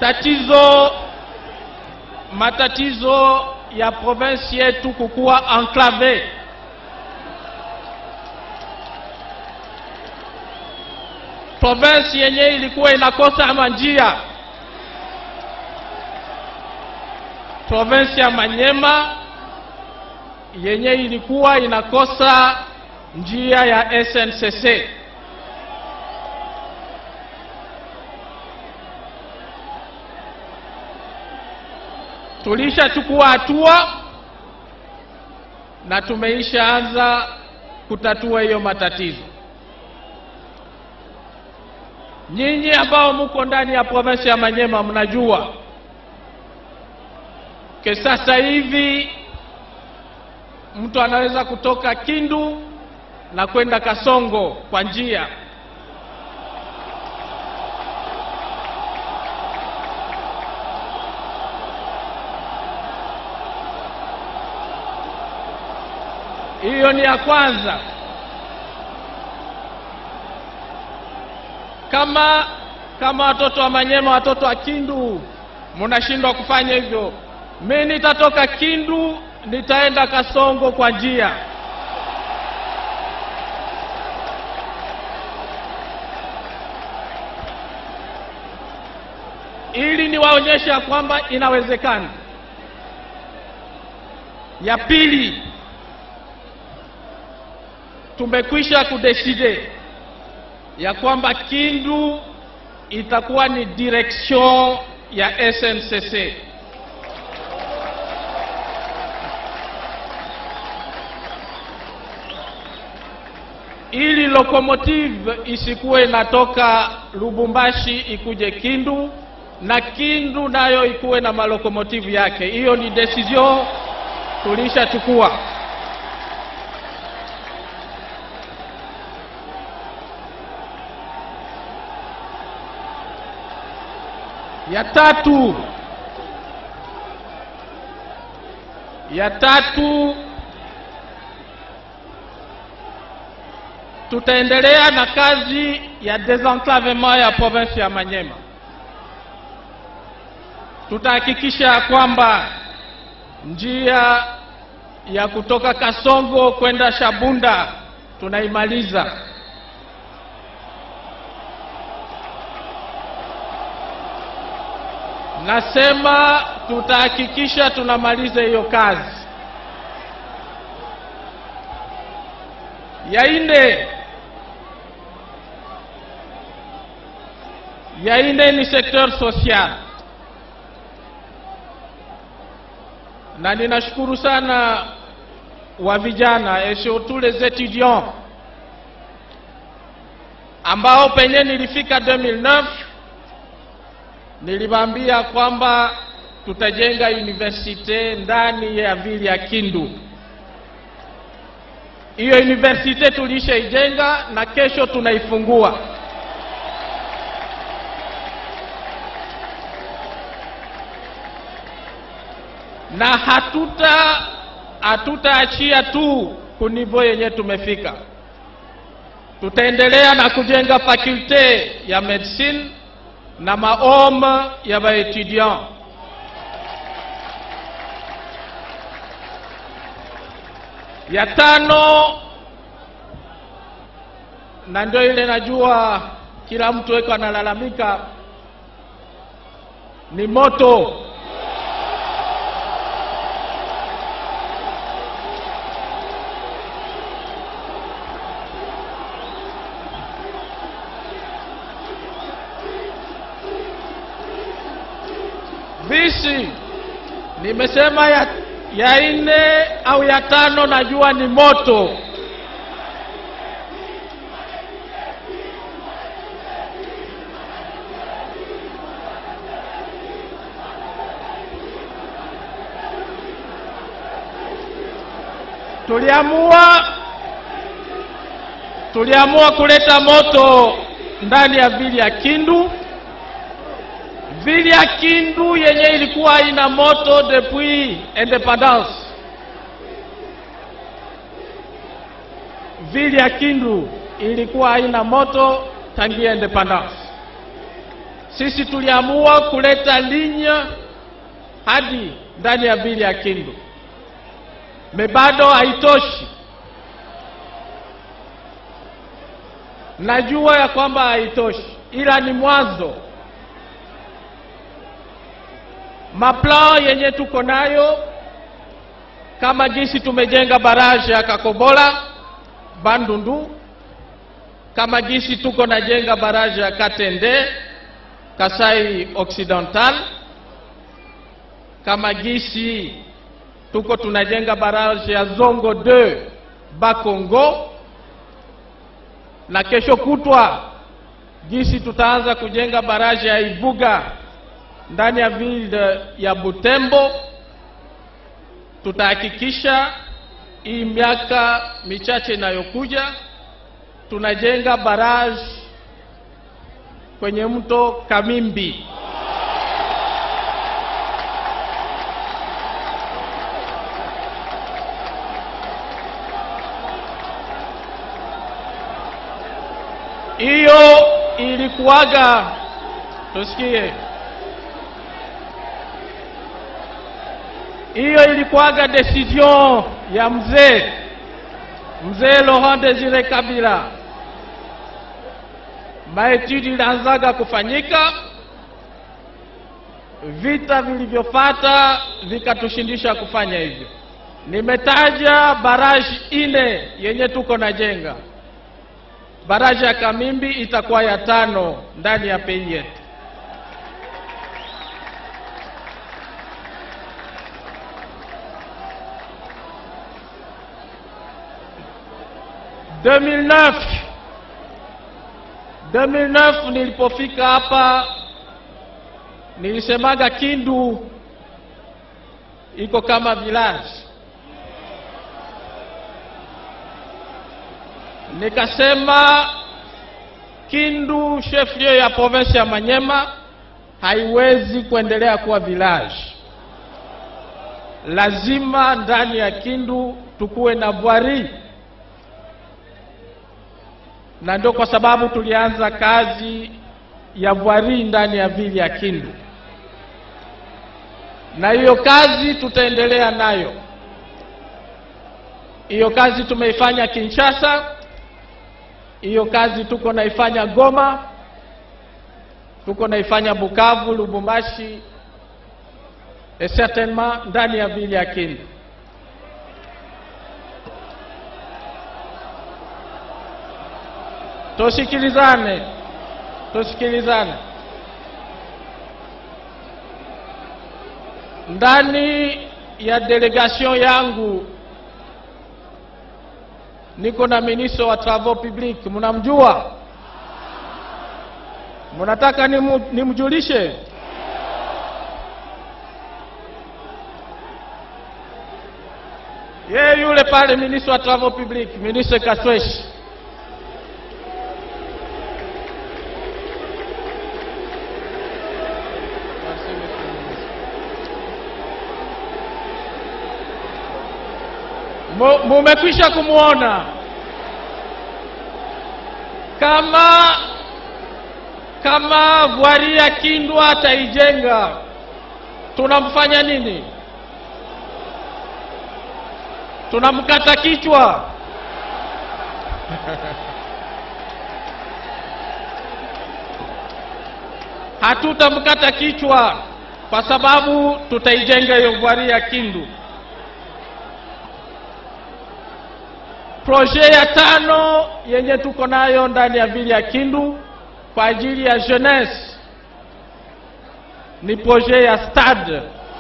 matatizo matatizo ya provinsi yetu kukuwa enclave provinsi yenye ilikuwa inakosa manjia provinsi ya Manyema yenye ilikuwa inakosa njia ya SNCC. Tulishachukua hatua na tumeishaanza kutatua hiyo matatizo. Nyinyi ambao muko ndani ya provinsi ya Manyema mnajua ke sasa hivi mtu anaweza kutoka Kindu na kwenda Kasongo kwa njia hiyo. Ni ya kwanza. Kama kama watoto wa Manyema, watoto wa Kindu mnashindwa kufanya hivyo, mi nitatoka Kindu nitaenda Kasongo kwa njia. ili niwaonyeshe ya kwamba inawezekana. Ya pili, tumekwisha kudeside ya kwamba Kindu itakuwa ni direction ya SNCC. ili lokomotive isikuwe inatoka Lubumbashi ikuje Kindu na Kindu nayo ikuwe na malokomotive yake. Hiyo ni decision tulishachukua. Ya tatu, ya tatu tutaendelea na kazi ya desenclavement ya province ya Manyema. Tutahakikisha kwamba njia ya kutoka Kasongo kwenda Shabunda tunaimaliza. Nasema tutahakikisha tunamaliza hiyo kazi. Ya nne, ya nne ni secteur social, na ninashukuru sana wa vijana et surtout les étudiants ambao penye nilifika 2009 niliwaambia kwamba tutajenga universite ndani ya vile ya Kindu. Hiyo universite tulishaijenga na kesho tunaifungua. Na hatuta hatutaachia tu kunivo yenye tumefika, tutaendelea na kujenga fakulte ya medicine na maome ya baetudiant ya tano, na ndio ile najua kila mtu weko analalamika, ni moto. Visi nimesema ya, ya nne au ya tano, najua ni moto. Tuliamua tuliamua kuleta moto ndani ya vili ya Kindu. Vili ya Kindu yenye ilikuwa ina moto depuis independance. Vili ya Kindu ilikuwa haina moto tangia independance. sisi tuliamua kuleta linya hadi ndani ya vile ya Kindu, me bado haitoshi. Najua ya kwamba haitoshi, ila ni mwanzo. Maplan yenye tuko nayo kama jinsi tumejenga baraje ya Kakobola Bandundu, kama jinsi tuko najenga baraje ya Katende Kasai Occidental, kama jinsi tuko tunajenga baraje ya Zongo 2 Bakongo, na kesho kutwa jinsi tutaanza kujenga baraje ya Ibuga ndani ya ville ya Butembo. Tutahakikisha hii miaka michache inayokuja tunajenga barrage kwenye mto Kamimbi. Hiyo ilikuwaga, tusikie, hiyo ilikuwaga decision ya mzee mzee Laurent Desire Kabila. Maetudi ilianzaga kufanyika, vita vilivyofuata vikatushindisha kufanya hivyo. Nimetaja baraji ine yenye tuko na jenga. Baraji ya Kamimbi itakuwa ya tano ndani ya pei yetu. Deux mille neuf 2009 nilipofika hapa nilisemaga Kindu iko kama village, nikasema Kindu chef lieu ya province ya Manyema haiwezi kuendelea kuwa village, lazima ndani ya Kindu tukuwe na bwari na ndio kwa sababu tulianza kazi ya bwari ndani ya vili ya Kindu, na hiyo kazi tutaendelea nayo. Hiyo kazi tumeifanya Kinshasa, hiyo kazi tuko naifanya Goma, tuko naifanya Bukavu, Lubumbashi, et certainement ndani ya vili ya Kindu. Tusikilizane, tusikilizane. Ndani ya delegation yangu niko na ministre wa travaux publics, mnamjua? Mnataka nimu, nimjulishe? Yeye yule pale ministre wa travaux publics, ministre Kasweshi. Mumekwisha kumwona kama kama bwari ya Kindu ataijenga, tunamfanya nini? Tunamkata kichwa? Hatutamkata kichwa kwa sababu tutaijenga hiyo bwari ya Kindu. Proje ya tano yenye tuko nayo ndani ya vile ya Kindu kwa ajili ya jeunesse ni proje ya stade.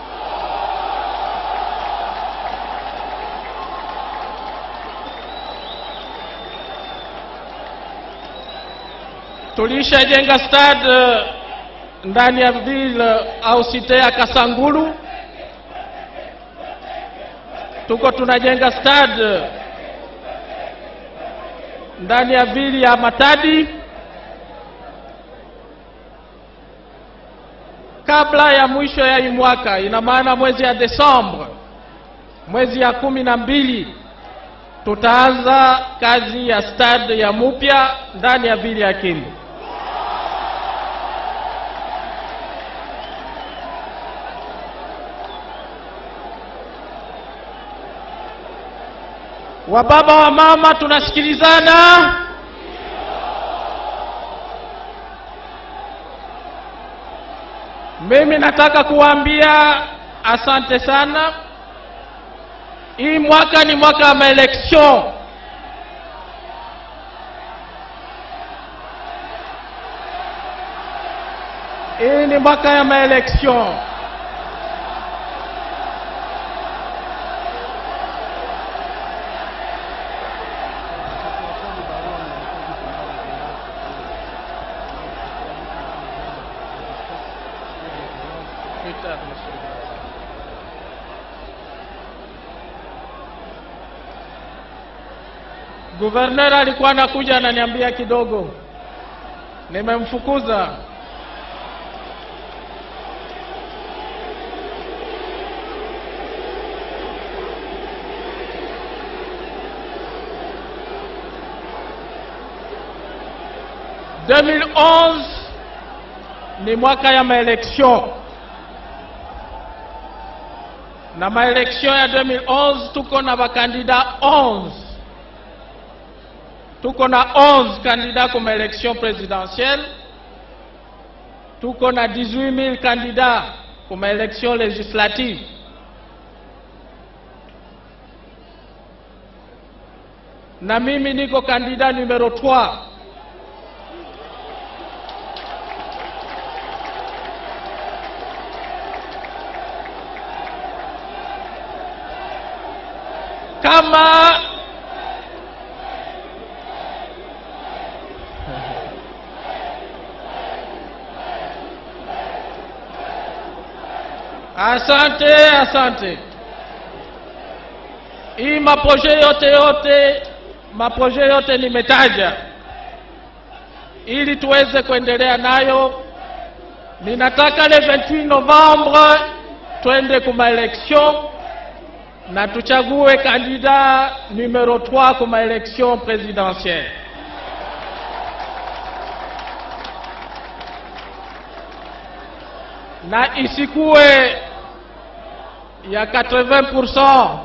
Tulishajenga stade ndani ya vile au site ya Kasangulu, tuko tunajenga stade ndani ya vili ya Matadi kabla ya mwisho ya hii mwaka, ina maana mwezi ya Desemba, mwezi ya kumi na mbili tutaanza kazi ya stade ya mupya ndani ya vili ya Kindu. Wababa wa mama, tunasikilizana? Mimi nataka kuwaambia asante sana. Hii mwaka ni mwaka wa maelection. Hii ni mwaka ya maelection. Guverner alikuwa anakuja ananiambia kidogo, nimemfukuza. ni mwaka ya maelection na maelection ya 2011 tuko na bakandida 11 tuko na 11 kandida kwa maelection presidentielle tuko na 18000 kandida kwa maelection législative na mimi niko kandida numero 3 kama asante asante hii maproje yote yote maproje yote nimetaja ili tuweze kuendelea nayo ninataka le 28 novembre twende kuma election na tuchague kandida numero 3 kuma election presidentielle na isikuwe ya 80%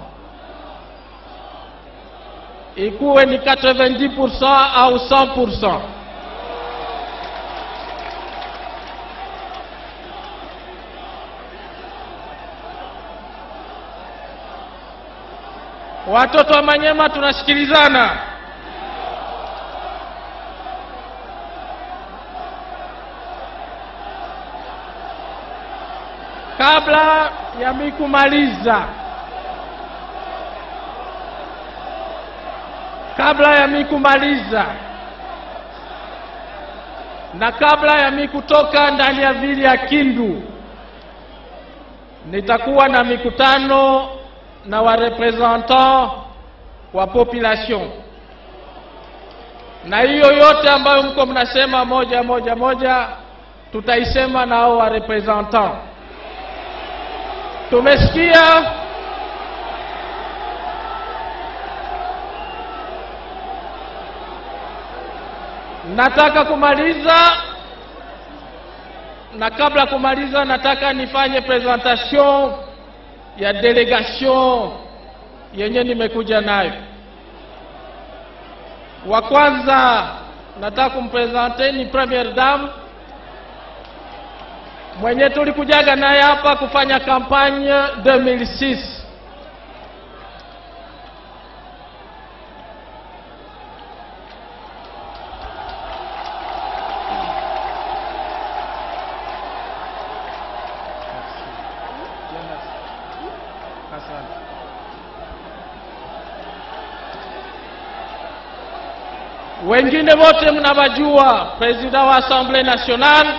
ikuwe ni 90% au 100%. Watoto wa Manyema tunasikilizana. Kabla ya mi kumaliza, kabla ya mi kumaliza na kabla ya mi kutoka ndani ya vili ya Kindu, nitakuwa na mikutano na warepresentant wa population, na hiyo yote ambayo mko mnasema moja moja moja, tutaisema na hao warepresentant. Tumesikia nataka kumaliza, na kabla kumaliza, nataka nifanye presentation ya delegation yenye nimekuja nayo. Wa kwanza nataka kumpresente ni premiere dame mwenye tulikujaga naye hapa kufanya kampanye 2006 wengine wote mnawajua, president wa Assemblée nationale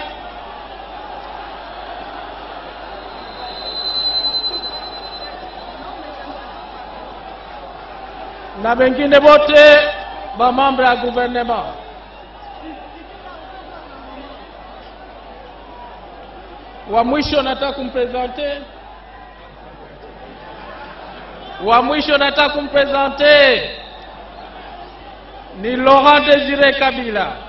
na wengine wote ba membre ya gouvernement. Wa mwisho nataka kumpresente, wa mwisho nataka kumpresente ni Laurent Désiré Kabila.